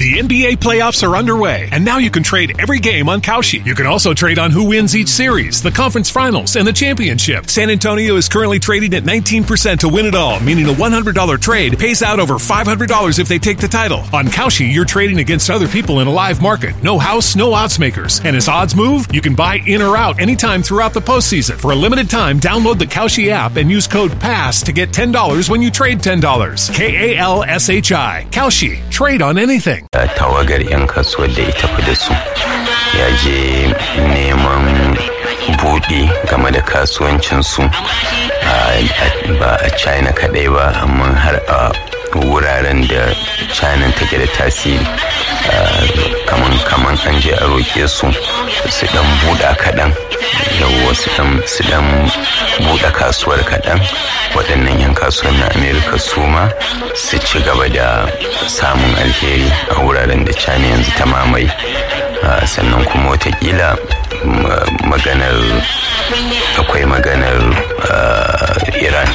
The NBA playoffs are underway, and now you can trade every game on Kalshi. You can also trade on who wins each series, the conference finals, and the championship. San Antonio is currently trading at 19% to win it all, meaning a $100 trade pays out over $500 if they take the title. On Kalshi, you're trading against other people in a live market. No house, no odds makers. And as odds move, you can buy in or out anytime throughout the postseason. For a limited time, download the Kalshi app and use code PASS to get $10 when you trade $10. K A L S H I. Kalshi. Trade on anything. tawagar 'yan kasuwar da ya tafi da su ya je neman buɗi game da kasuwancinsu ba a china kaɗai ba amma har a wuraren da china take da tasiri kaman kaman an je a roƙe su su dan buɗa kaɗan yawwa su dan su dan buɗe kasuwar kaɗan waɗannan 'yan kasuwar na amerika su ma su ci gaba da samun alheri a wuraren da china yanzu ta mamaye sannan kuma watakila maganar akwai maganar iran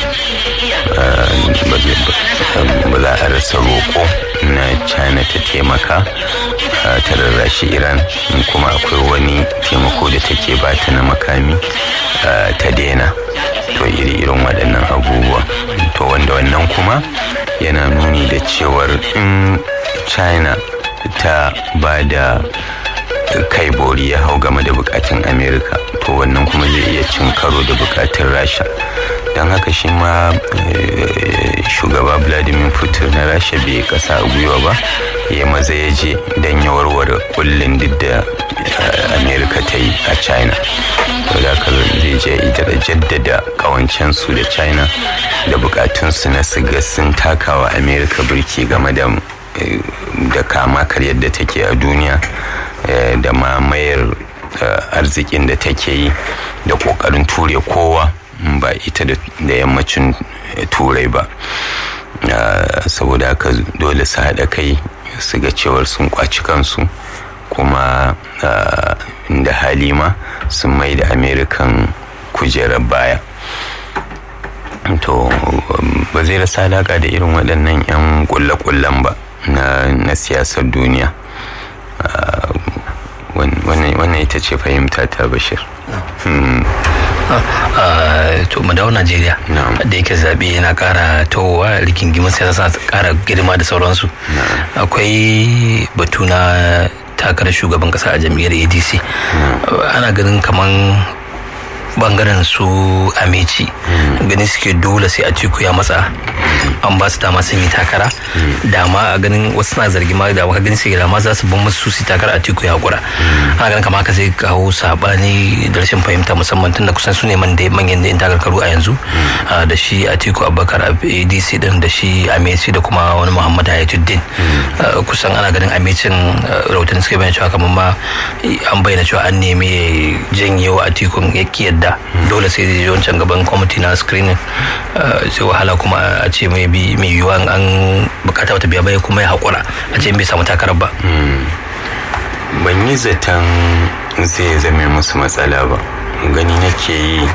ba za a rasa roƙo na china ta taimaka ta rarrashi iran kuma akwai wani taimako da take bata na makami ta daina to iri irin waɗannan abubuwa to wanda wannan kuma yana nuni da cewar in china ta ba da kai bori ya hau game da bukatun amerika to wannan kuma zai iya cin karo da bukatun rasha don haka shi ma shugaba vladimir putin na rasha bai kasa a gwiwa ba ya maza ya je don ya warware kullum duk da amerika ta yi a china to da haka zai je idara jaddada kawancensu da china da bukatunsu na siga sun takawa amerika birki game da da kama karyar da take a duniya da mamayar arzikin da take yi da kokarin ture kowa ba ita da yammacin turai ba saboda haka dole su haɗa kai su ga cewar sun kwaci kansu kuma da halima sun mai da amerikan kujerar baya to ba zai rasa alaƙa da irin waɗannan 'yan ƙulle-ƙullen ba na siyasar duniya wannan ita ce fahimta ta bashir to mu dawo najeriya da yake zaɓe yana ƙara towa rigingimin siyasa ƙara girma da sauransu akwai batu na takarar shugaban ƙasa a jam'iyyar adc ana ganin kaman bangaren su ameci ganin suke dole sai a ciku ya matsa an ba su dama sun yi takara dama a ganin wasu na zargi ma da ganin sai dama za su ban musu su takara a tiku ya hakura ana ganin kama haka zai kawo sabani da rashin fahimta musamman tun da kusan su ne manyan da takarkaru a yanzu da shi a tiku abubakar adc din da shi ameci da kuma wani muhammad hayatuddin kusan ana ganin amecin rahoton suka bayyana cewa kamar ma an bayyana cewa an nemi janyewa a tikun ya yadda dole sai zai wancan gaban kwamiti na screening sai wahala kuma a ce mai bi mai yiwuwa an bukata wata biya bai kuma ya haƙura a ce bai samu takarar ba ban yi zaton zai zame musu matsala ba gani nake yi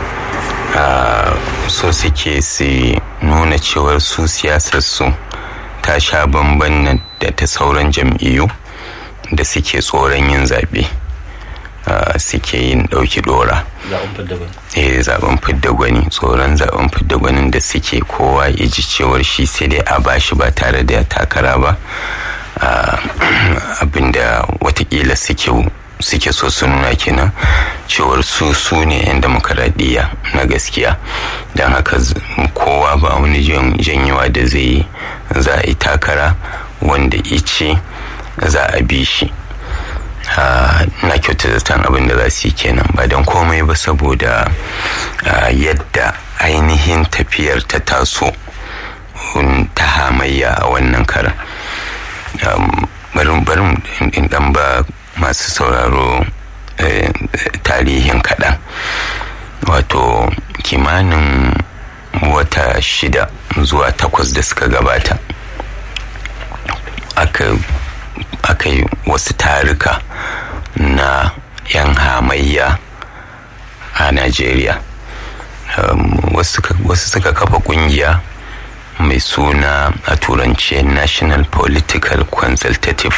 so suke su nuna cewar su siyasar su ta sha bamban da ta sauran jam'iyyu da suke tsoron yin zaɓe. Uh, suke yin ɗauki ɗora. Eh zaben fidda gwani tsoron zaben fidda gwanin da suke kowa ya ji cewar shi sai dai a bashi ba tare da takara ba uh, abinda watakila suke suke so su nuna kenan cewar su su ne 'yan demokaradiyya na gaskiya don haka kowa ba wani janyewa da zai yi za a yi takara wanda ice za a bi shi na kyauta zaton abin da za su yi kenan ba don komai ba saboda yadda ainihin tafiyar ta taso ta hamayya a wannan karan barin barin in dan ba masu sauraro tarihin kaɗan wato kimanin wata shida zuwa takwas da suka gabata aka yi wasu tarika na 'yan hamayya a Najeriya. Um, wasu suka kafa kungiya mai suna a turance National Political Consultative